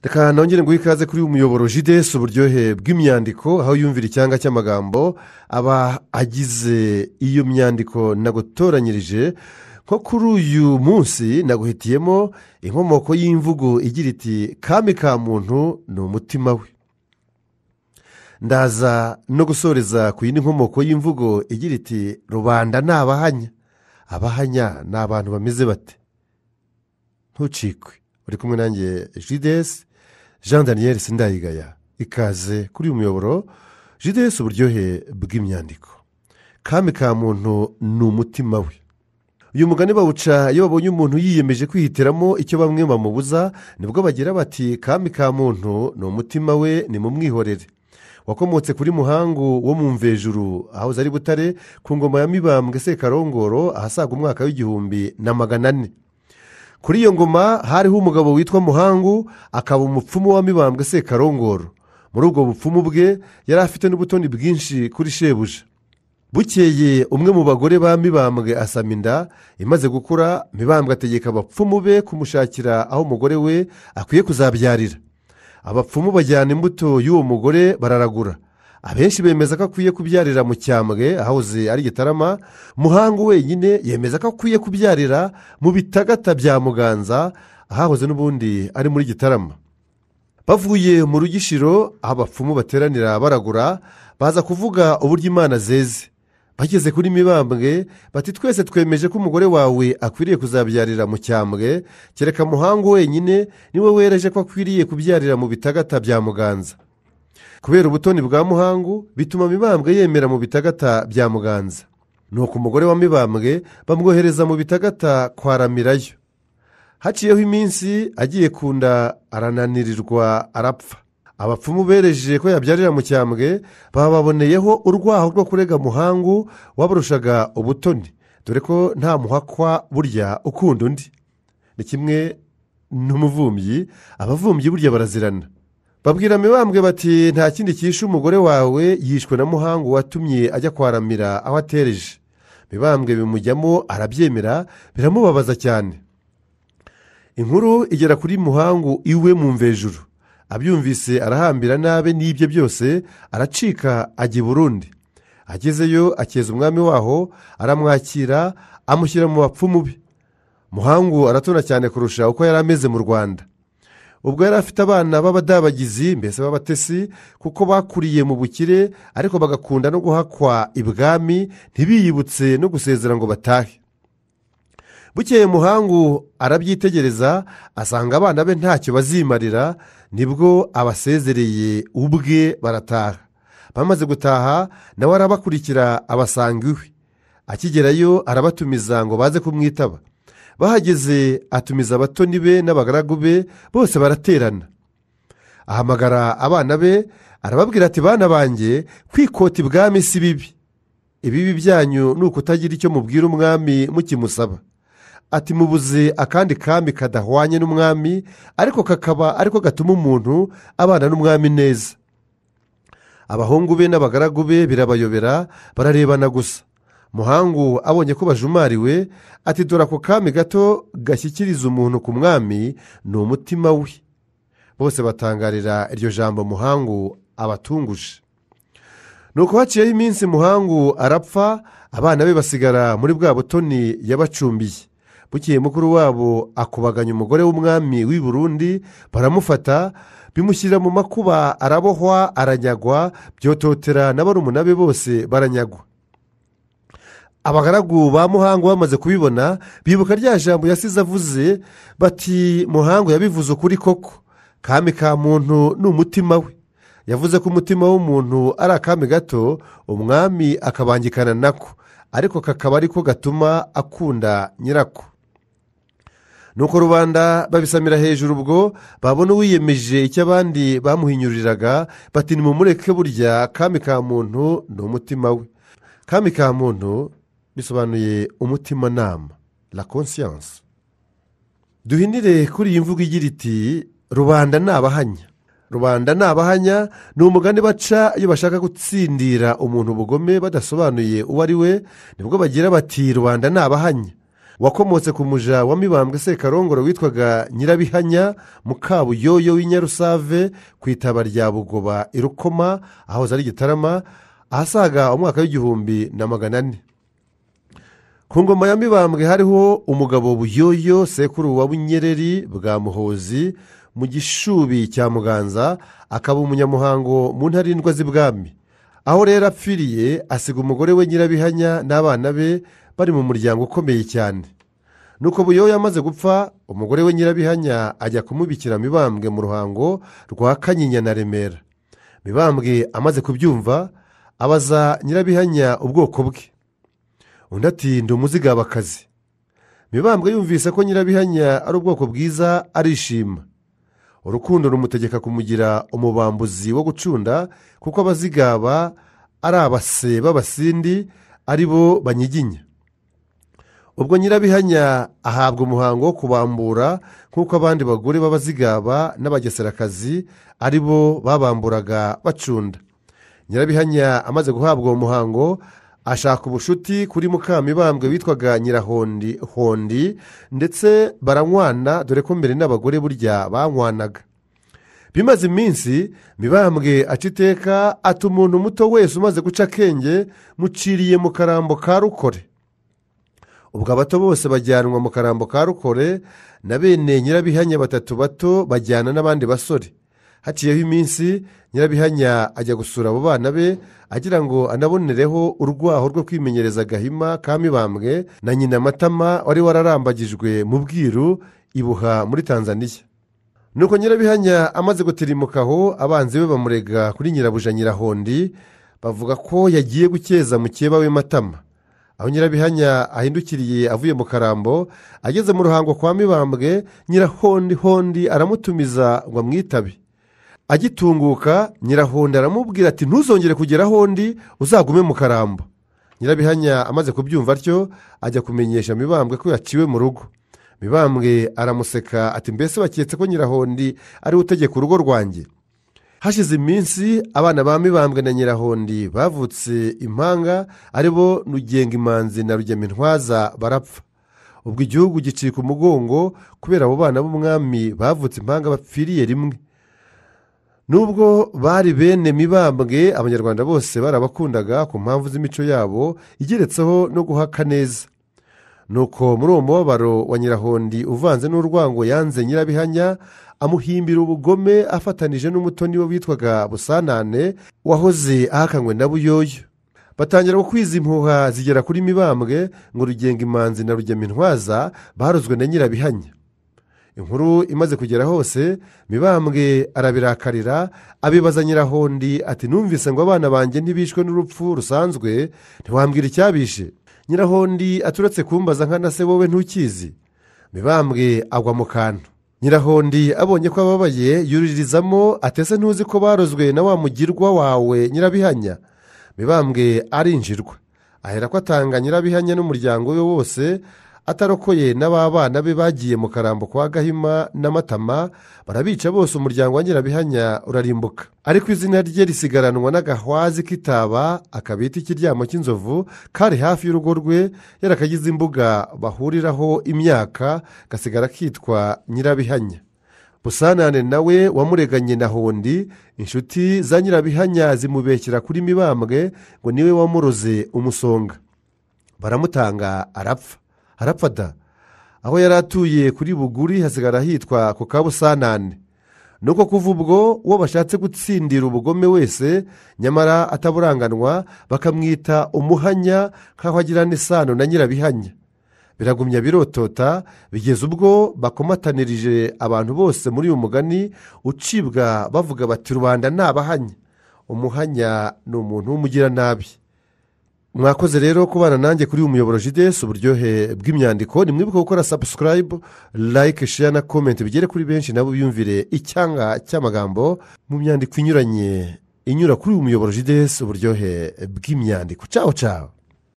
reka nongere ngo ikaze kuri uyu muyoboro jidesi uburyohe bw'imyandiko aho yumvira icyanga cy'amagambo aba agize iyo myandiko nagutoranyirije nko kuri uyu munsi naguhitiyemo inkomoko y'imvugo igira iti kami ka muntu ni umutima we ndaza no gusoreza ku yindi nkomoko y'imvugo igira iti rubanda ni abahanya abahanya ni abantu bameze bate ntucikwe uri kumwe nanjye jidesi jean daniel sindayigaya ikaze kuri uyu muyoboro jidesi uburyohe bw'imyandiko kami ka muntu ni umutima we uyu mugani bawuca iyo babonye umuntu yiyemeje kwihitiramo icyo bamwe bamubuza nibwo bagira bati kami ka muntu ni umutima we ni mu mwihorere wakomotse kuri muhangu wo mu mvejuru aho zari butare ku ngoma ya mibambwe sekarongoro ahasaga umwaka w'igihumbi na magana ane kuri iyo ngoma hariho umugabo witwa muhangu akaba umupfumu wa mibambwe sekarongoro muri ubwo bupfumu bwe yari afite n'ubutoni bwinshi kuri shebuja bukeye umwe mu bagore ba mibambwe asama inda imaze gukura mibambwe ategeka abapfumu be kumushakira aho umugore we akwiye kuzabyarira abapfumu bajyana imbuto y'uwo mugore bararagura abenshi bemeza ko akwiye kubyarira mu cyambwe ahahoze ari gitarama muhangu wenyine yemeza ko akwiye kubyarira mu bitagata bya muganza ahahoze n'ubundi ari muri gitarama bavuye mu rugishiro aho abapfumu bateranira baragura baza kuvuga uburyo imana zeze bageze kuri mibambwe bati twese twemeje ko umugore wawe akwiriye kuzabyarira mu cyambwe kereka muhangu wenyine niwe wereje ko akwiriye kubyarira mu bitagata bya muganza kubera ubutoni bwa muhangu bituma mibambwe yemera mu bitagata bya muganza nuko umugore wa mibambwe bamwohereza mu bitagata kwa ramirayo haciyeho iminsi agiye kunda arananirirwa arapfa abapfumu bereje ko yabyarira mu cyambwe bababoneyeho urwaho rwo kurega muhangu wabarushaga ubutoni dore ko nta muhakwa burya ukunda undi ni kimwe n'umuvumbyi abavumbyi burya barazirana babwira mibambwe bati nta kindi cyishe umugore wawe yishwe na muhangu watumye ajya kwaramira aho atereje mibambwe bimujyamo arabyemera biramubabaza cyane inkuru igera kuri muhangu iwe mu mvejuru abyumvise arahambira nabe n'ibye byose aracika ajya i burundi agezeyo akeza umwami waho aramwakira amushyira mu bapfumu be muhangu aratona cyane kurusha uko yari ameze mu rwanda ubwo yari afite abana b'abadabagizi mbese b'abatesi kuko bakuriye mu bukire ariko bagakunda no guhakwa ibwami ntibiyibutse no gusezera ngo batahe bukeye muhangu arabyitegereza asanga abana be ntacyo bazimarira nibwo abasezereye ubwe barataha bamaze gutaha nawe arabakurikira abasanga iwe akigerayo arabatumiza ngo baze kumwitaba bahageze atumiza abatoni be n'abagaragu be bose baraterana ahamagara abana be arababwira ati bana banjye kwikota ibwami si bibi ibibi byanyu ni ukutagira icyo mubwira umwami mukimusaba ati mubuze akandi kami kadahwanye n'umwami ariko kakaba ariko gatuma umuntu abana n'umwami neza abahungu be n'abagaragu be birabayobera bararebana gusa muhangu abonye ko bajumariwe ati dore ako kami gato gashyikiriza umuntu ku mwami ni umutima we bose batangarira iryo jambo muhangu abatunguje nuko haciyeho iminsi muhangu arapfa abana be basigara muri bwa butoni yabacumbiye bukeye mukuru wabo akubaganya umugore w'umwami w'i burundi baramufata bimushyira mu makuba arabohwa aranyagwa byototera na barumuna be bose baranyagwa abagaragu ba muhangu bamaze kubibona bibuka rya jambo yasize avuze bati muhangu yabivuze ukuri koko kami ka muntu ni umutima we yavuze ko umutima w'umuntu ari akami gato umwami akabangikana nako ariko kakaba ariko gatuma akunda nyirako nuko rubanda babisamira hejuru ubwo babona uwiyemeje icyo abandi bamuhinyuriraga bati nimumureke burya kami ka muntu ni umutima we kami ka muntu bisobanuye umutimanama la conscience duhinire kuri iyi mvugo igira iti rubanda ni abahanya rubanda ni abahanya ni umugani baca iyo bashaka gutsindira umuntu ubugome badasobanuye uwo ari we nibwo bagira bati rubanda ni abahanya wakomotse ku muja wa mibambwe sekarongoro witwaga nyirabihanya mukabuyoyo w'inyarusave ku itaba rya bugoba i rukoma ahahoze ari gitarama ahasaga umwaka w'igihumbi na magana ane ku ngoma ya mibambwe hariho umugabo buyoyo sekuru wa bunyereri bwa muhozi mu gishubi cya muganza akaba umunyamuhango mu ntarindwa z'ibwami aho rero apfiriye asiga umugore we nyirabihanya n'abana be bari mu muryango ukomeye cyane nuko buyoyo amaze gupfa umugore we nyirabihanya ajya kumubikira mibambwe mu ruhango rwa kanyinya na remera mibambwe amaze kubyumva abaza nyirabihanya ubwoko bwe undi ati ndi umuzigabakazi mibambwe yumvise ko nyirabihanya ari ubwoko bwiza arishima urukundo rumutegeka kumugira umubambuzi wo gucunda kuko abazigaba ari abase b'abasindi ari bo banyiginya ubwo nyirabihanya ahabwa umuhango wo kubambura nk'uko abandi bagore b'abazigaba n'abageserakazi ari bo babamburaga bacunda nyirabihanya amaze guhabwa uwo muhango ashaka ubushuti kuri mukamibambwe witwaga nyirahondi hondi ndetse baranywana dore ko mbere n'abagore burya banywanaga bimaze iminsi mibambwe aca iteka ati umuntu muto wese umaze guca akenge muciriye mu karambo ka rukore ubwo abato bose bajyanwa mu karambo ka rukore na bene nyirabihanya batatu bato bajyana n'abandi basore haciyeho iminsi nyirabihanya ajya gusura abo bana be agira ngo anabonereho urwaho rwo kwimenyereza agahima ka mibambwe na nyina matama wari wararambagijwe mu bwiru ibuha muri tanzaniya nuko nyirabihanya amaze gutirimuka aho abanzi be bamurega kuri nyirabuja nyirahondi bavuga ko yagiye gukeza mukeba we matama aho nyirabihanya ahindukiriye avuye mu karambo ageze mu ruhango kwa mibambwe nyirahondi hondi aramutumiza ngo amwitabe agitunguka nyirahonda aramubwira ati ntuzongere kugera hondi uzagume mu karambo nyirabihanya amaze kubyumva atyo ajya kumenyesha mibambwe ko yaciwe mu rugo mibambwe aramuseka ati mbese baketse ko nyirahondi ariwe utegeka urugo rwanjye hashize iminsi abana ba mibambwe na nyirahondi bavutse impanga aribo rugenga imanzi na rugemintwaza barapfa ubwo igihugu gicika umugongo kubera abo bana b'umwami bavutse impanga bapfiriye rimwe nubwo bari bene mibambwe abanyarwanda bose barabakundaga ku mpamvu z'imico yabo igeretseho no guhaka neza nuko muri uwo mubabaro wa nyirahondi uvanze n'urwango yanze nyirabihanya amuhimbira ubugome afatanije n'umutoni we witwaga busanane wahoze ahakanywe na buyoyo batangira gukwiza impuha zigera kuri mibambwe ngo rugenga imanzi na rugemintwaza barozwe na nyirabihanya inkuru imaze kugera hose mibambwe arabirakarira abibaza nyirahondi ati numvise ngo abana banjye ntibishwe n'urupfu rusanzwe ntiwambwira icyabishe nyirahondi aturetse kumbaza nkana se wowe ntukizi mibambwe agwa mu kantu nyirahondi abonye ko ababaye yuririzamo atese ntuzi ko barozwe na wa mugirwa wawe nyirabihanya mibambwe arinjirwa ahera ko atanga nyirabihanya n'umuryango we wose atarokoye n'ababana be bagiye mu karambo kwa gahima n'amatama barabica bose umuryango wa nyirabihanya urarimbuka ariko izina rye risigaranwa n'agahwazi k'itaba akabita ikiryamo cy'inzovu kari hafi y'urugo rwe yarakagize imbuga bahuriraho imyaka gasigara kitwa nyirabihanya busanane nawe wamureganye na hondi inshuti za nyirabihanya zimubekera kuri mibambwe ngo niwe wamuroze umusonga baramutanga arapfa harapfa da aho yari atuye kuri buguri hasigara hitwa ku kabusanane nuko kuva ubwo uwo bashatse gutsindira ubugome wese nyamara ataburanganwa bakamwita umuhanya nk'aho agirana isano na nyirabihanya biragumya birotota bigeze ubwo bakomatanirije abantu bose muri uyu mugani ucibwa bavuga bati rubanda ni abahanya umuhanya ni umuntu w'umugiranabi mwakoze rero kubana nanjye kuri uyu muyoboro jidesi uburyohe bw'imyandiko ni mwibuke gukora sabusikarayibu like share na komenti bigere kuri benshi nabo biyumvire icyanga cy'amagambo mu myandiko inyuranye inyura kuri uyu muyoboro jidesi uburyohe bw'imyandiko caho caho